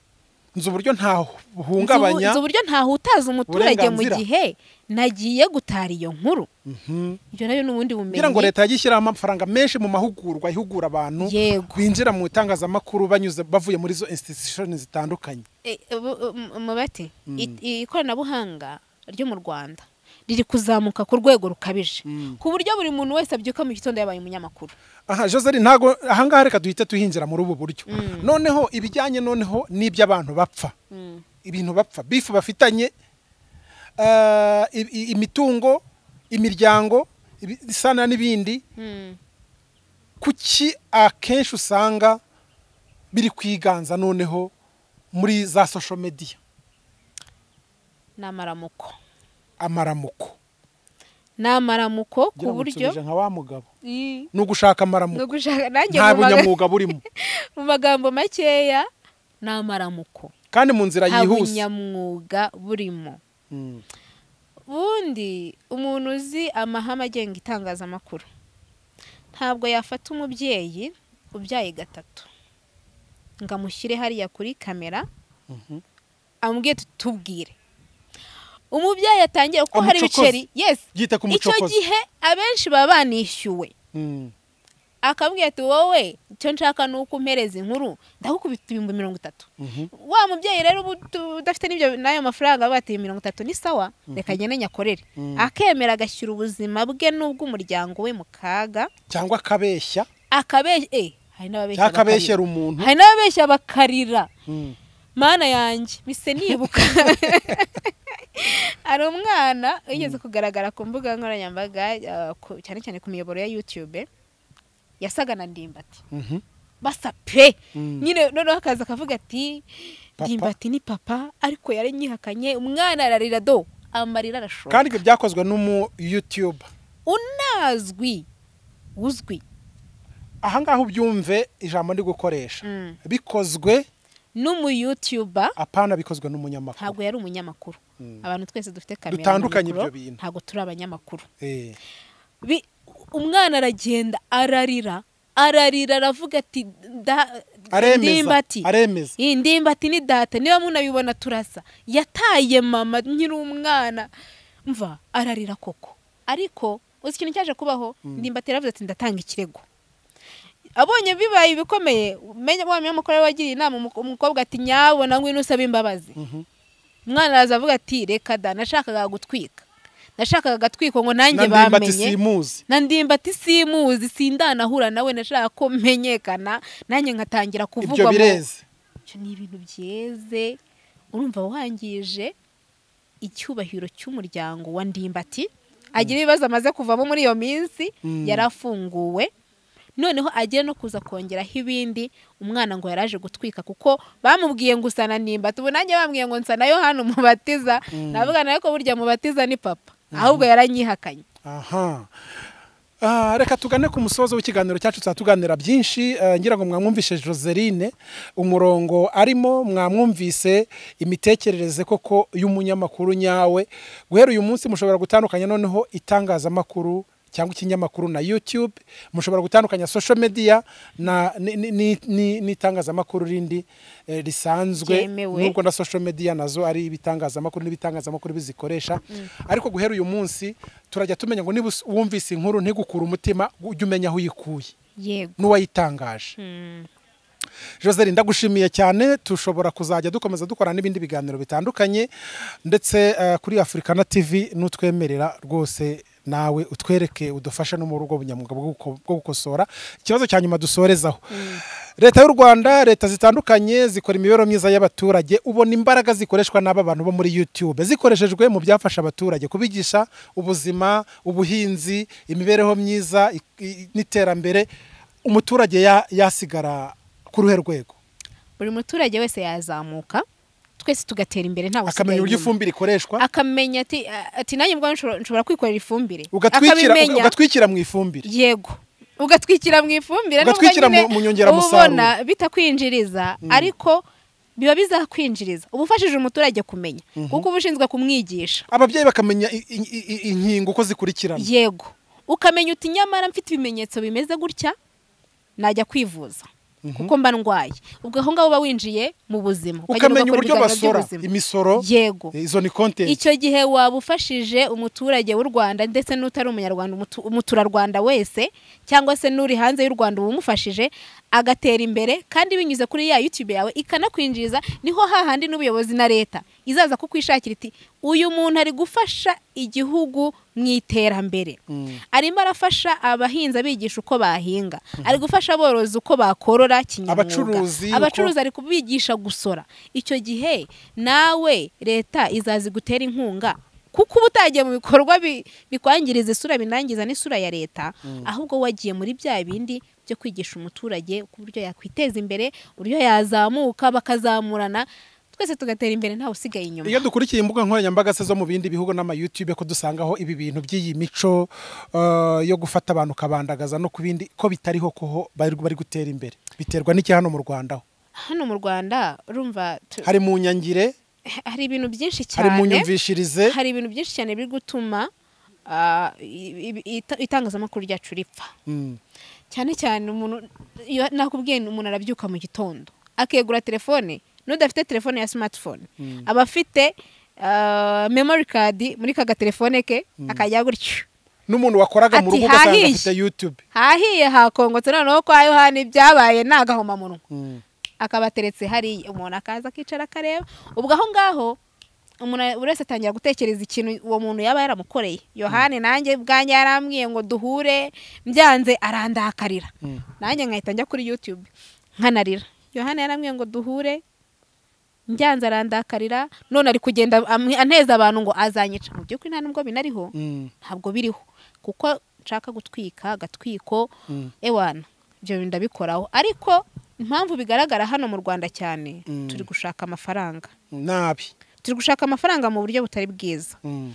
nzi uburyo nzi ntahungabanya nzi uburyo ntahutaza umuturage mu uburenganzira. gihe nagiye gutara iyo nkuru Mhm. ibyo nabyo ni ubundi bumenyi kugira ngo leta yajye ishyiraho amafaranga menshi mu mahugurwa ihugura abantu Yego. binjira mu itangazamakuru banyuze bavuye muri izo institution zitandukanye E, bu- bu- mu- mu bati i- i- ikoranabuhanga ryo mu rwanda riri kuzamuka ku rwego rukabije Mm. ku buryo buri muntu wese abyuka mu gitondo yabaye umunyamakuru aha joseli ntago ahangaha reka duhite tuhinjira muri ubu buryo noneho ibijyanye noneho n'iby'abantu bapfa ibintu bapfa bifu bafitanye eh, i- i- imitungo imiryango ibi- isana n'ibindi Mm. kuki akenshi usanga biri kwiganza noneho muri za social media ni amaramuko amaramuko ni amaramuko ku Ngira ngo buryo nsubije nka wa mugabo Mm. ni ugushaka Ni amaramuko ugushaka- nanjye nta mu maga- bunyamwuga burimo mu magambo makeya ni amaramuko kandi mu nzira nta yihuse bunyamwuga burimo Mm. ubundi umuntu uzi amahame agenga itangazamakuru ntabwo yafata umubyeyi ubyaye gatatu ngo amushyire hariya kuri kamera Mhm. amubwire tuti tubwire umubyeyi atangiye kuko hari Umucokozi. ibiceri yes yita ku icyo mucokozi gihe abenshi baba banishyuwe Mm. akambwira ati wowe icyo nshaka ni uko umpereza inkuru ndagukubita ibihumbi mirongo itatu Mhm. wa mubyeyi rero ubu tu- udafite n'ibyo n'ayo mafaranga bateye mirongo itatu ni sawa reka agende nyakorere Mhm. akemera agashyira ubuzima bwe n'ubw'umuryango we mu kaga cyangwa akabeshya akabeshya eh, hari n'ababeshya cyangwa akabeshyera bakarira. umuntu hari n'ababeshya bakarira Mm. mana yanjye mise nibuka hari umwana wigeze kugaragara ku mbuga nkoranyambaga eh, ku- cyane cyane ku miyoboro ya yutube yasaga na ndimbati Mhm. basa pe Mm. nyine noneho akaza akavuga ati Papa. ndimbati ni papa ariko yaranyihakanye umwana ararira do amarira arashoka kandi ibyo byakozwe n'umu yutube unazwi uzwi ahangaha ubyumve ijambo ndi gukoresha Mm. bikozwe n'umuyutuba apana bikozwe n'umunyamakuru ntabwo yari umunyamakuru abantu twese dufite kamera Dutandukanye na mikoro, ibyo bintu. ntabwo turi abanyamakuru Eh, Bi- umwana aragenda ararira ararira aravuga ati "Da- aremeza ndimbati aremeza iyi ndimbati ni data niba munabibona turasa yataye mama nyiri umwana mva ararira koko ariko uzi ikintu cyaje kubaho ndimbati yaravuze ati ndatanga ikirego abonye bibaye ibikomeye umenya wa munyamakuru we wagiriye inama umu- umukobwa ati nyabona ngwino usaba imbabazi umwana araza avuga ati reka da nashakaga gutwika nashakaga agatwiko ngo nanjye nandimbati bamenye simuzi na ndimbati simuzi sindanahura nawe nashaka ko menyekana nanjye nkatangira ibyo kuvugwa mu bireze ibyo ni ibintu byeze urumva wangije icyubahiro cy'umuryango wa ndimbati agira ibibazo amaze kuvamo muri iyo minsi Mm. yarafunguwe noneho agiye no kuza kongeraho ibindi umwana ngo yaraje gutwika kuko bamubwiye ngo usa na ndimbati ubu nanjye bambwiye ngo nsa na yohani umubatiza navuga nawe ko burya mubatiza ni papa ahubwo yaranyihakanye aha Ah, reka tugane ku musozo w'ikiganiro cyacu tuzaba tuganira byinshi Eh, ngira ngo mwamwumvise joseline umurongo arimo mwamwumvise imitekerereze koko y'umunyamakuru nyawe guhera uyu munsi mushobora gutandukanya noneho itangazamakuru cyangwa ikinyamakuru na youtube mushobora gutandukanya social media na ni- ni- ni- ni- n'itangazamakuru rindi eh, risanzwe Ryemewe. n'ubwo na social media nazo ari ibitangazamakuru n'ibitangazamakuru bizikoresha ariko guhera uyu munsi turajya tumenya ngo niba us- wumvise inkuru ntigukure umutima ujye umenya aho uyikuye yego n'uwayitangaje Mm. Joseli ndagushimiye cyane tushobora kuzajya dukomeza dukora n'ibindi biganiro bitandukanye ndetse eh, kuri Africana TV n'utwemerera rwose nawe utwereke udufashe no mu rugo bunyamwuga bwo guko- bwo gukosora ikibazo cya nyuma dusorezaho leta y'u rwanda leta zitandukanye zikora imibereho myiza y'abaturage ubona imbaraga zikoreshwa n'aba bantu bo muri youtube zikoreshejwe mu byafasha abaturage kubigisha ubuzima ubuhinzi imibereho myiza i- i- n'iterambere umuturage ya- yasigara ku ruhe rwego buri muturage wese yazamuka twese tugatera imbere nta akamenya uburyo inyuma ifumbire ikoreshwa akamenya ati ati nanjye ubwanjye nshobora- nshobora kwikorera ifumbire ugatwikira akabimenya ugatwikira mu ifumbire yego ugatwikira mu ifumbire nubwo Ugatwikira nyine mu- mu nyongeramusaruro. ubona bitakwinjiriza ariko biba bizakwinjiriza uba ufashije umuturage kumenya kuko uba ushinzwe kumwigisha ababyeyi bakamenya i- i- i- i- inkingo uko zikurikirana yego ukamenya uti nyamara mfite ibimenyetso bimeze gutya najya kwivuza kuko mba ndwaye ubwo aho ngaho uba winjiye mu buzima ukajya ukamenya uburyo ugakora basora ibiganiro by'ubuzima. imisoro yego eh, izo ni kontenti icyo gihe waba ufashije umuturage w'u rwanda ndetse n'utari umunyarwanda umutu- umuturarwanda wese cyangwa se n'uri hanze y'u rwanda uba umufashije agatera imbere kandi binyuze kuri ya youtube yawe ikanakwinjiriza niho hahandi n'ubuyobozi na leta izaza kukwishakira iti uyu muntu ari gufasha igihugu mu iterambere arimo arafasha abahinzi abigisha uko bahinga ari gufasha aborozi uko bakorora kinyamwuga Abacuruzi uko- abacuruzi ari kubigisha gusora icyo gihe nawe leta izazi gutera inkunga kuko uba utagiye mu bikorwa bi- bikwangiriza isura binangiza n'isura ya leta ahubwo wagiye muri bya bindi byo kwigisha umuturage ku buryo yakwiteza imbere uburyo yazamuka bakazamurana twese tugatera imbere ntawe usigaye inyuma iyo dukurikiye imbuga nkoranyambaga se zo mu bindi bihugu n'amayutube ko dusangaho ibi bintu by'iyi mico eh, yo gufata abantu ukabandagaza no ku bindi ko bitariho koho bari bari gutera imbere biterwa n'iki hano mu rwanda ho hano mu rwanda urumva tu- hari mu nyangire hari ibintu byinshi hari mu cyane nyumvishirize hari ibintu byinshi cyane biri gutuma ah, i- i- ita- itangazamakuru ryacu ripfa Mm. cyane cyane umuntu iyo nakubwiye nti umuntu arabyuka mu gitondo akegura telefone n'udafite telefone ya smartphone aba afite ah, memory card muri ka gatelefone ke akajya gutyo n'umuntu wakoraga mu Ati, rugo ugasanga hahiye. afite youtube hahiye hakongotse noneho kwa yohani ibyabaye ni agahomamunwa Mm. akabateretse hariya umuntu akaza akicara akareba ubwo aho ngaho umuntu buri wese atangira gutekereza ikintu uwo muntu yaba yaramukoreye yohani nanjye bwanjye yarambwiye ngo duhure mbyanze arandakarira nanjye nkahita njya kuri yutube nkanarira yohani yarambwiye ngo duhure mbyanze arandakarira none ari kugenda amwe- aneza abantu ngo azanyica mu by'ukuri nta nubwo binariho Mm. ntabwo biriho kuko nshaka gutwika agatwiko Mm. ewana ibyo bintu ndabikoraho ariko impamvu bigaragara hano mu rwanda cyane Mm. turi gushaka amafaranga nabi turi gushaka amafaranga mu buryo butari bwiza Mm.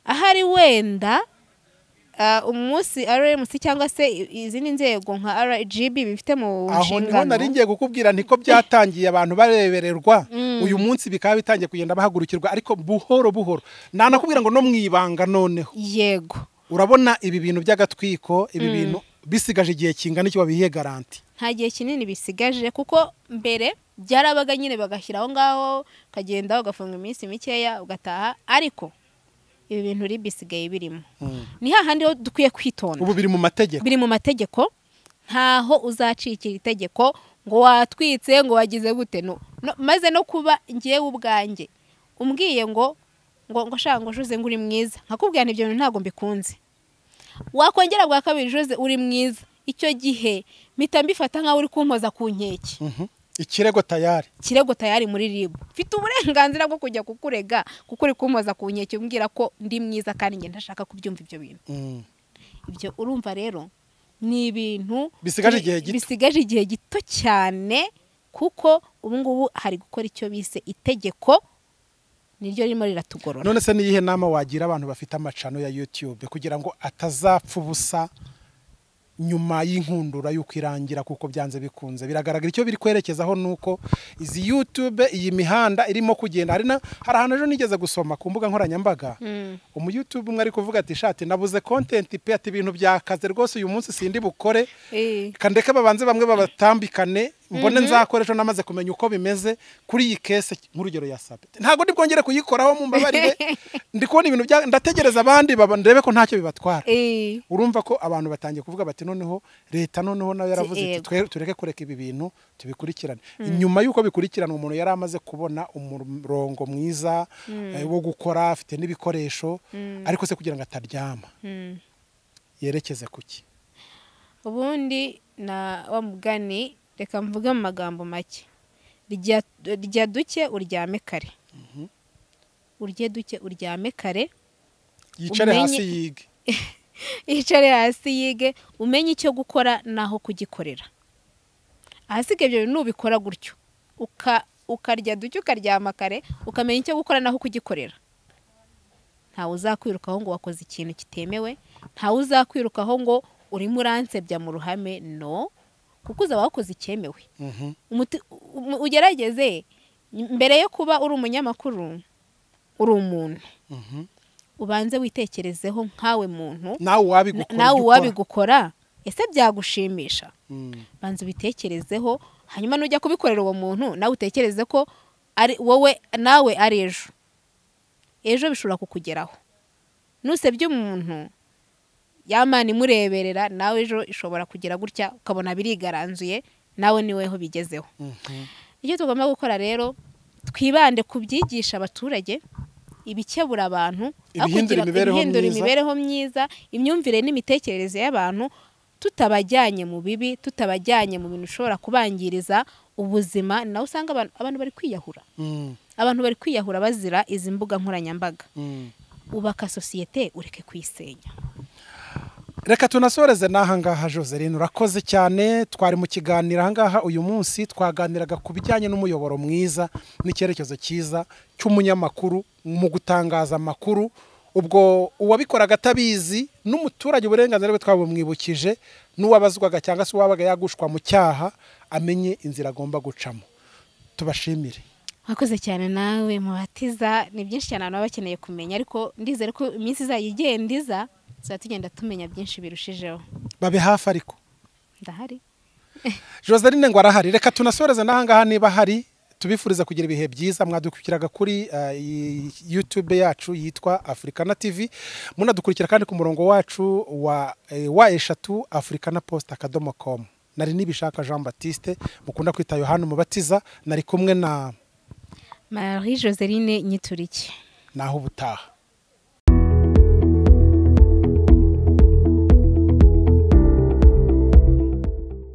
ahari wenda ah, umunsi rmc cyangwa se i- izindi nzego nka rgb bifite mu aho niho nshingano nari ngiye kukubwira niko byatangiye abantu barebererwa Mm. uyu munsi bikaba bitangiye kugenda bahagurukirwa ariko buhoro buhoro nanakubwira ngo no mu ibanga noneho yego urabona ibi bintu by'agatwiko ibi bintu bisigaje igihe kingana iki wabihiye garanti nta gihe kinini bisigaje kuko mbere byarabaga nyine bagashyira aho ngaho ukagenda ugafunga iminsi mikeya ugataha ariko ibi bintu uri bisigaye birimo ni hahandi ho dukwiye kwitonda ubu biri mu mategeko biri mu mategeko ntaho uzacikira itegeko ngo watwitse ngo wagize gute no, no, maze no kuba ngewe ubwanjye umbwiye ngo ngo ngo shaka ngo juze ngo uri mwiza nkakubwira nti ibyo bintu ntabwo mbikunze wakongera bwa kabiri juze uri mwiza icyo gihe mpita mbifata nkaho uri kumpoza ku nkeke Mhm. ikirego tayari kirego tayari muri ribu mfite uburenganzira bwo kujya kukurega kuko uri kumpoza ku nkeke umbwira ko ndi mwiza kandi njye ntashaka kubyumva ibyo bintu Mm. ibyo urumva rero ni ibintu Bisigaje igihe gito. bisigaje igihe gito cyane kuko ubu ngubu hari gukora icyo bise itegeko niryo ririmo riratugorora none se niyihe nama wagira abantu bafite amacano ya youtube kugira ngo atazapfa ubusa nyuma y'inkundura y'uko irangira kuko byanze bikunze biragaragara icyo biri kwerekezaho ni uko izi youtube iyi mihanda irimo kugenda hari na hari ahantu ejo nigeze gusoma ku mbuga nkoranyambaga Mm. umuyutube umwe ari kuvuga ati shati nabuze kontenti pe ati ibintu byakaze rwose uyu munsi sindi bukore Eh, kandeke babanze bamwe babatambikane mbone nzakora ejo namaze kumenya uko bimeze kuri iyi kese nk'urugero ya sabe ntabwo bwongere kuyikoraho mu mbabarire ndi kubona ibintu bya ndategereza abandi baba- ndebe ko ntacyo bibatwara Eh, urumva ko abantu batangiye kuvuga bati noneho leta noneho nayo yaravuze iti Yego. "Twe- tureke kureka ibi bintu tubikurikirane nyuma y'uko bikurikirana umuntu yari amaze kubona umurongo mwiza eh, wo gukora afite n'ibikoresho ariko se kugira ngo ataryama mm. yerekeze ku ki ubundi na wa mugani reka mvuge mu magambo make rya rya duke uryame kare urye duke uryame kare yicare Umenye- hasi yige yicare hasi yige umenye icyo gukora n'aho kugikorera ahasigaye ibyo bintu nubikora gutyo uka- ukarya duke ukaryama kare ukamenya icyo gukora n'aho kugikorera ntawe uzakwirukaho ngo wakoze ikintu kitemewe ntawe uzakwirukaho ngo urimo uransebya mu ruhame no kuko uzaba wakoze icyemewe Mhm. umuti- umu- ugerageze mbere yo kuba uri umunyamakuru uri umuntu Mhm. ubanze witekerezeho nkawe muntu nawe Na- uwabigukora nawe ujya ukora. uwabigukora ese byagushimisha Mm. banza ubitekerezeho hanyuma nujya kubikorera uwo muntu nawe utekereze ko ari wowe nawe ari ejo ejo bishobora kukugeraho nusebye umuntu yamana imureberera nawe ejo ishobora kugira gutya ukabona birigaranzuye nawe niweho bigezeho Mhm. icyo tugomba gukora rero twibande ku byigisha abaturage ibikebura abantu aho Ibihindura kugira- imibereho ibihindura myiza. imibereho myiza imyumvire n'imitekerereze y'abantu tutabajyanye mu bibi tutabajyanye mu bintu bishobora kubangiriza ubuzima nawe usanga abantu, abantu bari kwiyahura Mm. abantu bari kwiyahura bazira izi mbuga nkoranyambaga Mm. ubaka sosiyete ureke kuyisenya reka tunasoreze n'ahangaha joseline urakoze cyane twari mu kiganiro ahangaha uyu munsi twaganiraga ku bijyanye n'umuyoboro mwiza n'icyerekezo cyiza cy'umunyamakuru mu gutangaza amakuru ubwo uwabikoraga atabizi n'umuturage uburenganzira bwe twabumwibukije n'uwabazwaga cyangwa se uwabaga yagushwa mu cyaha amenye inzira agomba gucamo tubashimire wakoze cyane nawe mubatiza ni byinshi cyane abantu baba bakeneye kumenya ariko ndizere ko iminsi izajya igenda iza tuzajya tugenda tumenya byinshi birushijeho babe hafi ariko ndahari Joseline ngo arahari reka tunasoreze n'ahangaha niba hari tubifuriza kugira ibihe byiza mwadukiraga kuri eh, iyi YouTube yacu yitwa Africana TV munadukurikira kandi ku murongo wacu wa eh, wa eshatu Africana Post akadomo com nari nibishaka Jean Baptiste mukunda kwita Yohana Mubatiza nari kumwe na marie joseline nyituriki naho ubutaha